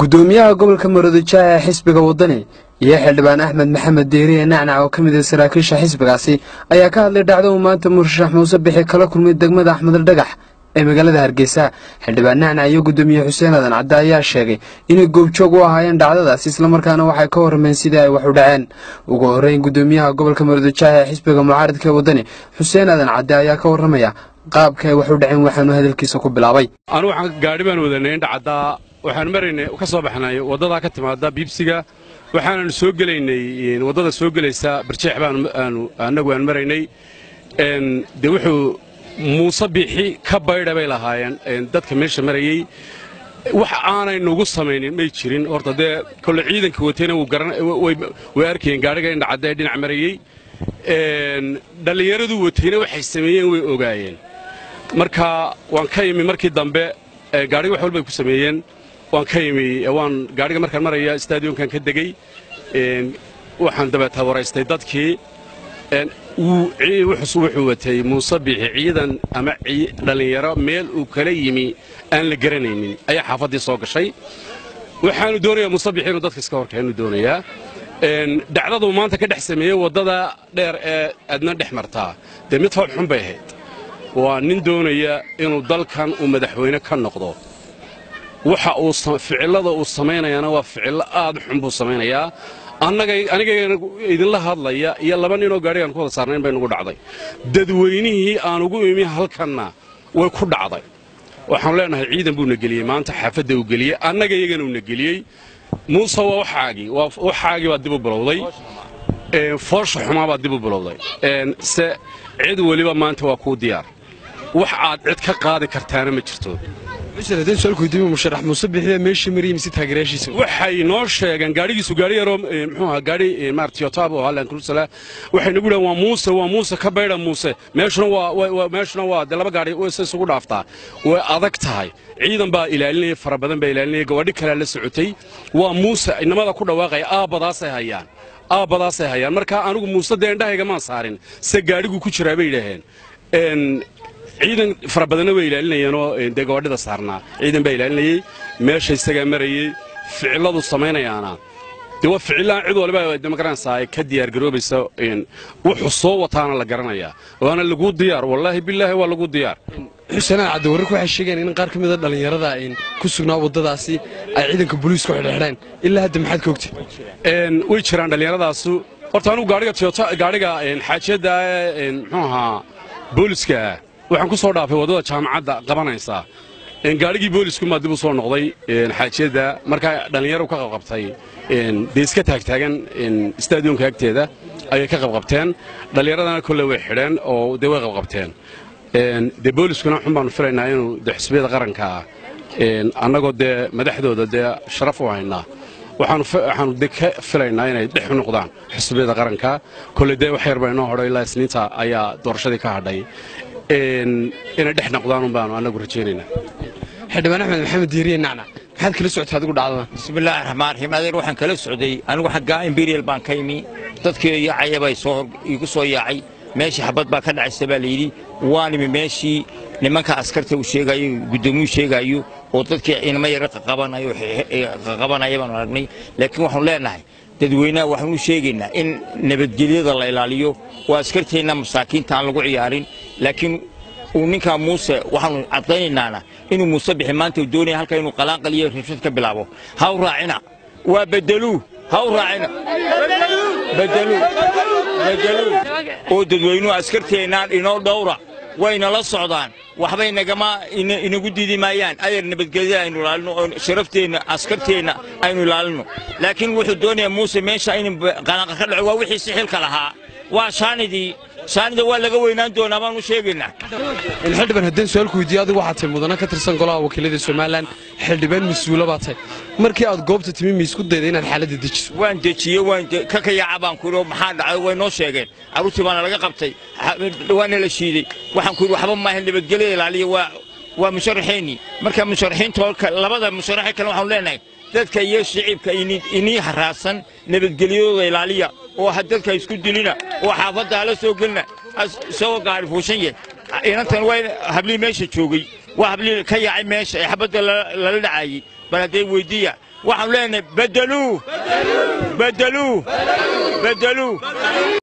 gudoomiyaha gobolka maroodijo ee xisbiga waddani iyo xildhibaan axmed maxamed deeriye nacnac oo ka mid ah saraakiisha xisbigaasi ayaa ka hadlay dhacdo uu maanta murshax muuse bixi kala kulmay degmada axmed dhagax ee magaalada hargeysa xildhibaan nacnac iyo gudoomiye xuseen adan cadde ayaa sheegay inay goobjoog u ahaayeen dhacdadaas islamarkaana waxay ka warrameen sidii ay wax u dhaceen ugu horreyn gudoomiyaha gobolka maroodijo ee xisbiga mucaaridka ee waddani xuseen adan cadde ayaa ka warramaya qaabka ay wax u dhaceen waxaanu hadalkiisa ku bilaabay anu waxaan gaadhi baan wadanay indhacaddaa waxaan maraynay ka soo baxnay waddadaa ka timaada biibsiga waxaananu soo gelaynay waddada soo gelaysa barjeex baan annagu aan maraynay dee wuxuu muuse biixi ka baydha bay lahaayeen dadka meesha marayey wax aanay nugu samaynin may jirin horta dee kolle ciidanka watayna way arkayeen gaadhiga indhacadda ee dhinac marayey dhallinyaradu watayna waxay sameeyeen way ogaayeen marka waan ka imi markii dambe gaadhiga wax walbay ku sameeyeen waan ka imi waan gaadhiga markaan maraya stadionkan ka degey waxaan dabeeta waraystay dadkii wuxuu watay muuse biixi ciidan ama dhallinyaro meel uu kala yimi aan la garanaynin ayaa xaafaddii soo gashay waxaanu doonayaa muuse biixi inuu dadka iska horkeenu doonayaa dhacdaduu maanta ka dhex sameeyey waddada dheer ee adna dhex martaa dee mid fool xun bay ahayd waa nin doonaya inuu dalkan uu madaxweyne ka noqdo waxa uu ficillada uu samaynayaana waa ficillo aad xun buu samaynayaa aniga idinla hadlaya iyo laba ninoo gaadhigaan ku wada saarnayn bay nugu dhacday dadweynihii aan ugu imi halkanna way ku dhacday waxaanu leenahay ciidan buuna geliyey maanta xaafadda uu geliyey annaga iyagana uuna geliyey muuse waa waxaagii waxaagii baa dib u bilowday foosha xumaa baa dib u bilowday se cid weliba maanta waa kuu diyaar wax aad cid ka qaadi kartaana ma jirto waxay noo sheegeen gaadhigiisu gaadhi yaroo muxuu ahaa gaadhi maaragtay otaabo oo hallan kurusala waxay nagu dhahan waa muuse waa muuse ka baydha muuse meeshuna waa meeshuna waa dee laba gaadhi wayse isugu dhaaftaa way adag tahay ciidan baa ilaalinaya fara badan baa ilaalinaya gawaadhi kalea la socotay waa muuse inamada ku dhawaaqaya aabbadaasay hayaan aabbadaasay hayaan marka anigu muuse dee indhahayga maan saarin se gaadhigu ku jiraa bay yidhaaheen ciidan fara badanna way ilaalinayeenoo dee gawadhida saarnaa ciidan baa ilaalinayey meesha isagaa marayey ficilladu samaynayaana dee waa ficillaan cid waliba de magaranaysaa ka diyaargaroobaysa wuxuu soo wataana la garanayaa waana laguu diyaar wallaahi bilaahi waa laguu diyaar xuseenaan cadde wararku waxay sheegeen in qaar ka mida dhallinyarada ku sugnaa waddadaasi ay ciidanka booliisku xidhxidheen ilaa hadda maxaad ka ogtay way jiraan dhallinyaradaasu horta anugu gaadhiga toyota gaadhiga xaajiyadda muxuu ahaa booliska waxaan ku soo dhaafay waddada jaamacadda qabanaysa gaadhigii booliskumaa dib u soo noqday xaajiyadda markaa dhallinyaro ka qabqabtay dee iska taagtaagan stadionka agteeda ayay ka qabqabteen dhallinyaradana kolle way xidheen oo dee way qabqabteen dee booliskuna xun baanu filaynaa inuu de xisbiyada qaranka ah annagoo dee madaxdooda dee sharaf u haynaa waxaanu de ka filaynaa inay dhex u noqdaan xisbiyada qaranka kolle dee wax yar baa inoo hodho ilaa isniinta ayaa doorashadii ka hadhay inay dhex noqdaan un baanu annagu rajaynaynaa xildhibaan axmed maxamed diiriye nacnac maxaad kala socotay adigu dhacdadan bismillaahi raxmaan raxiim adeer waxaan kala socday anigu xaggaa imperial baan ka imi dadkii yaacaya bay soo igu soo yaacay meeshii xabad baa ka dhacaysa baa layidhi waan imi meeshii nimanka askarta uu sheegayo guddoomiyuu sheegaayo oo dadkii inama yara qaqabanaya baanu aragnay laakiin waxaanu leenahay dadweynaha waxaanu sheegaynaa in nabadgelyada la ilaaliyo oo askarteenna masaakiinta aan lagu ciyaarin laakiin uu ninkaa muuse waxaanu caddaynaynaa inuu muuse bixi maanta uu doonaya halka inuu qalaanqaliyo rabshad ka bilaabo ha u raacina waa bedeluu ha u raacina bedeluu bedeluu oo dadweynuhu askarteennaan inoo dhowra wayna la socdaan waxbay nagama inagu diidi maayaan adeer nabadgelyada aynu ilaalino oo sharafteenna askarteenna aynu ilaalino laakiin wuxuu doonayaa muuse meesha in qalaanqa ka dhaco waa wixii sixilka lahaa waa shaanidii shaanida waa laga weynaan doonaa baanu sheegaynaa xildhibaan haddeen su-aalku weydiiye adigu waxaa tahay mudana ka tirsan golaha wakiilada somalilan xildhibaan mas-uula baa tahay markii aad goobta timi ma isku dayda inaad xaaladda dejiso waan dejiye waan ka kayaaca baan ku yidhi maxaa dhacay way noo sheegeen carruurtii baana laga qabtay waana la shiiday waxaan ku yidhi waxba maaha nabadgelyada ilaaliya waa waa musharaxiinnii marka musharaxiinta labada musharaxi kale waxaanu leenahay dadka iyo shicibka inii haraadsan nabadgelyadooda ilaaliya oo ha dadka isku dilina oo xaafadda hala soo gelina isagoo gaari fuushan yah inantan waa hablii meesha joogay waa hablii ka yaacay meesha ee xabadda lala dhacaayey bal haddee weyddiiya waxaanu leenahay beddeluu beddeluu beddeluu